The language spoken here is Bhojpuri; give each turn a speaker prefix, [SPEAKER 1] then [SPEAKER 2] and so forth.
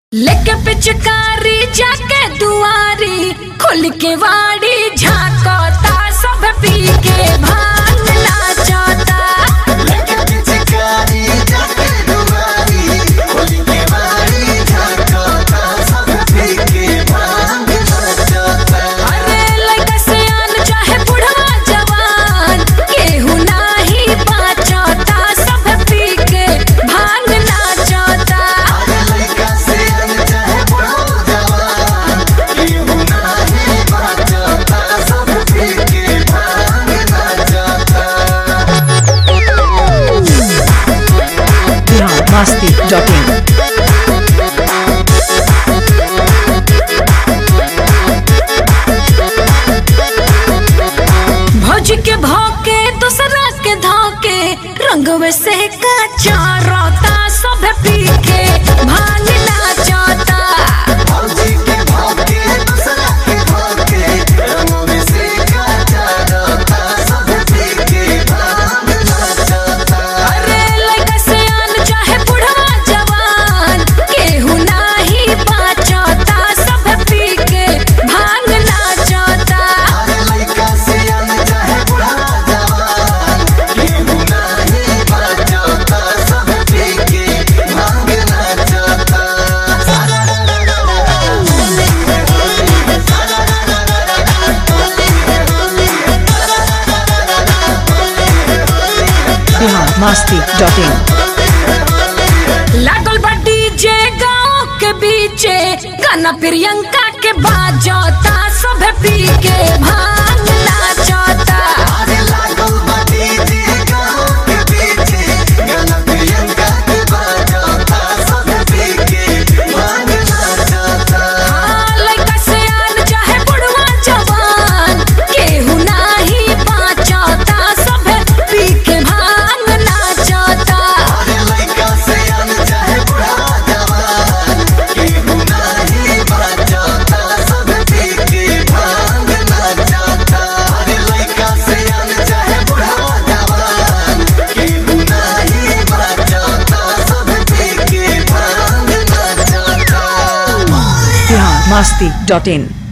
[SPEAKER 1] लेके पिचकारी जाके दुआरी खुल के वाड़ी झांकता सब पी के भांग नाचता अरे लइका सियान चाहे बुढ़वा जवान केहू नाही बाचता सब पी के भांग नाचता
[SPEAKER 2] biharmasti.in
[SPEAKER 1] भौजी के भौके दूसरा के धोके रंगवे से कच्चा रोता सब पी के भांग नाचता अरे लइका सियान चाहे बुढ़वा जवान केहू नाही बाचता सब पी के भांग नाचता
[SPEAKER 2] biharmasti.in
[SPEAKER 1] लागल बा डीजे गाँव के बीचे गाना प्रियंका के बाजता सब पी के भांग नाचता हाँ, लइका सियान चाहे बुढ़वा जवान केहू नाही बाचता सब पी के भांग नाचता
[SPEAKER 2] biharmasti.in